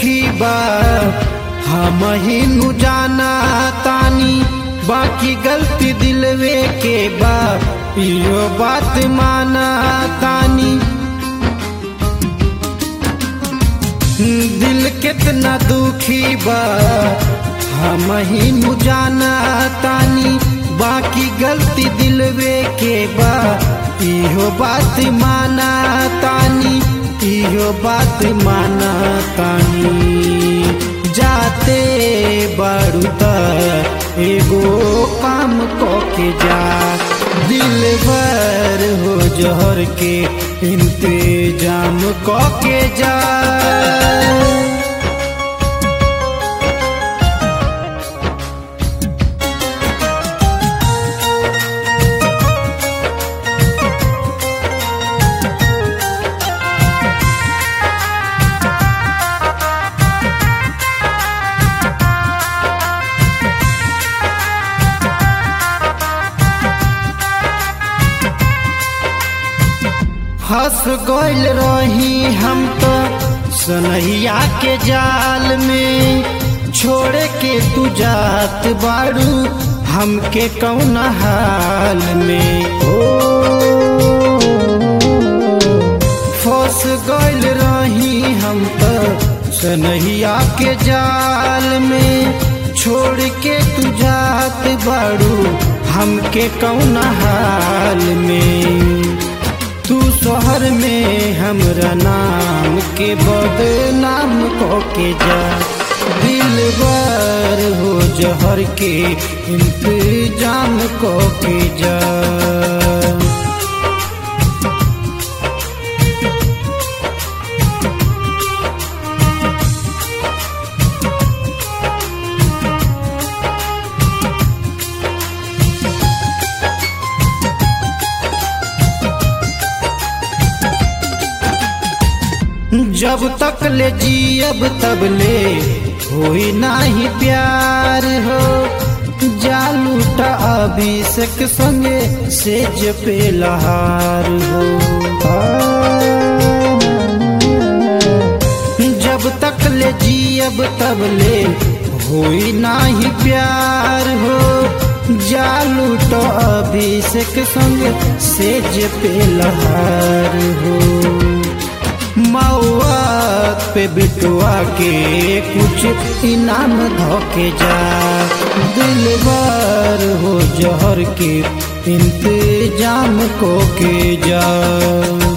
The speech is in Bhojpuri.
दुखी बा हम ही नु जाना तानी बाकी गलती दिलवे के बा यो बात माना तानी दिल कितना दुखी बा हम ही नु जाना तानी बाकी गलती दिलवे के बा इहो बात माना तानी इहो बात माना तानी जाते बारू त एगो काम को के जा दिल भर हो जहर के इंतजाम को के जा फंस गइल रही हम तो सनहिया के जाल में छोड़ के तू जात बारू हमके कौन हाल में ओ फंस गइल रही हम तो सनहिया के जाल में छोड़ के तू जात बारू हमके कौन हाल में तू शहर में हमरा नाम के बदनाम को के जा दिल बार हो जहर के इंतजाम को के जा जब तक ले जियब तब ले होई नाही प्यार हो जालूटा अभिषेक संगे सेज पे लहार हो जब तक ले जियब तब ले होई नाही प्यार हो जालूटा अभिषेक संगे सेज पे लहार हो मौत पे बिटुआ के कुछ इनाम धोके जा दिल बार हो जहर के इंतजाम को के जा